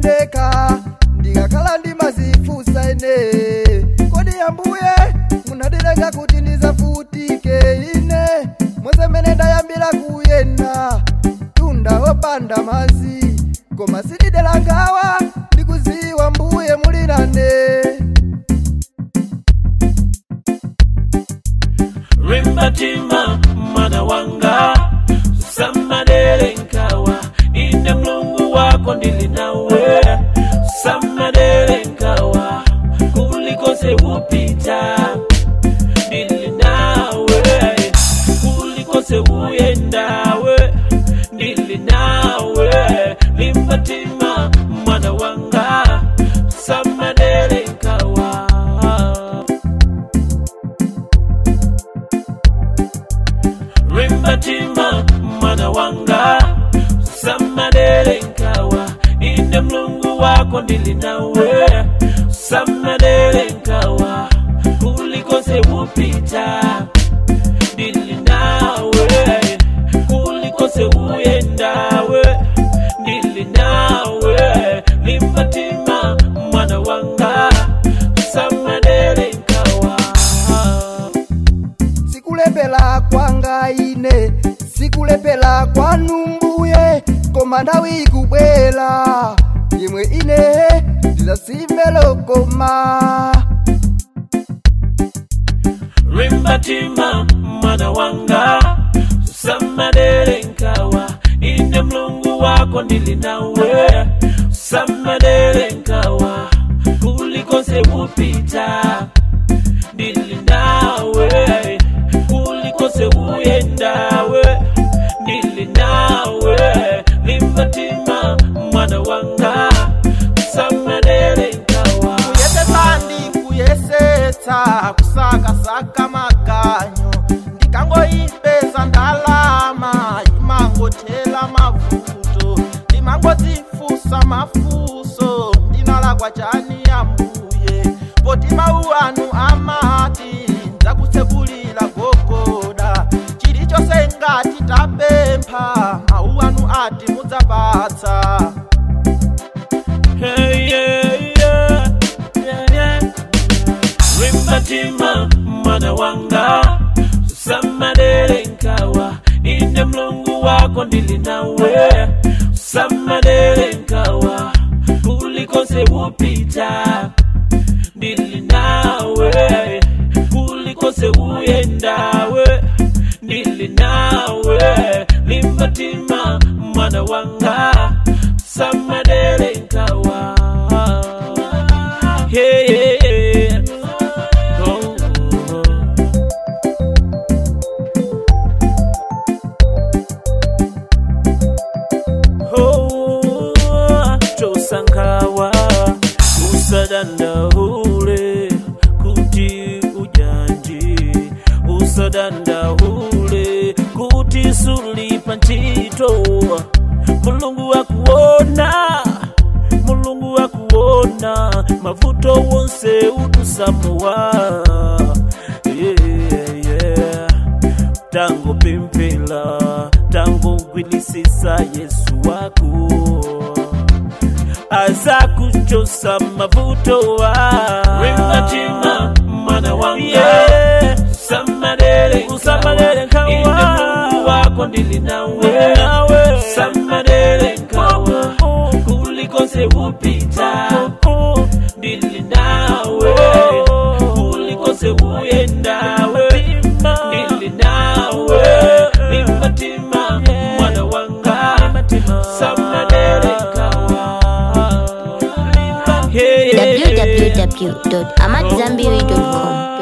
ndeka ndikakhala ndimazifusa ine kodi ambuye munatilenga kuti ndizavutike ine mozemene ndayambira kuyenda tunda wopanda mazi koma sindidera ngawa ndikuziwa mbuye muli nane rimbatima mwana wanga samadere nkawa ine mlungu wako ndili nawe samadere nkawa kulikose upita ndili nawe kulikose uyendawe ndili nawe limbatima mwana wanga samadere nkawa rimbatima mwana wanga samadere nkawa ine mlungu wako ndili nawe samadere nkawa kulikose upita ndili nawe kulikose uyendawe ndili nawe limbatima mwana wanga samadere nkawa sikulepela kwanga ine sikulepela kwanu mbuye koma nthawi ikubwera yemwe ine ndizasimmelokoma rimbatima mwana wanga samadere nkawa ine mlungu wako ndili nawe samadere nkawa kulikose upita ndili nawe kulikose uyendawe ndili nawe limbatima mwana wanga samadere nkawa kuyesesa ndi kuyesetsa kusakasaka maganyo ndikangoipeza ndalama imangothela mavuto ndimangodzifusa mafuso ndinalakwa chani ambuye poti mawu anu amati ndakutsekulira gogoda chilichonse ngati tapempha mawu anu ati mudzapatsa Hey, yeah, yeah, yeah, yeah. rimbatima mwana wanga samadere nkawa ine mlungu wako ndili nawe samadere nkawa kulikose upita ndili nawe kulikose uyendawe ndili nawe limbatima mwana wanga samadere nkawa yeah, yeah, yeah. Oh, oh. Oh, chosankawa usadandaule kuti ujanji usadandaule kuti sulipa ntchito mulungu akuona mulungu akuona mavuto wonse utusamuwa yeah, yeah. tangu pimpila tangu gwilisisa yesu wako aza kuchosa mavuto wa rimbatima mwana wanga yeah. samadere usamadere nkawa inde mungu wako ndili nawe nawe samadere nkawa kulikose upita ndili nawe kulikose uyendawe ndili nawe limbatima mwana wanga samadere nkawa yeah, yeah, yeah. www.amadzambiri.com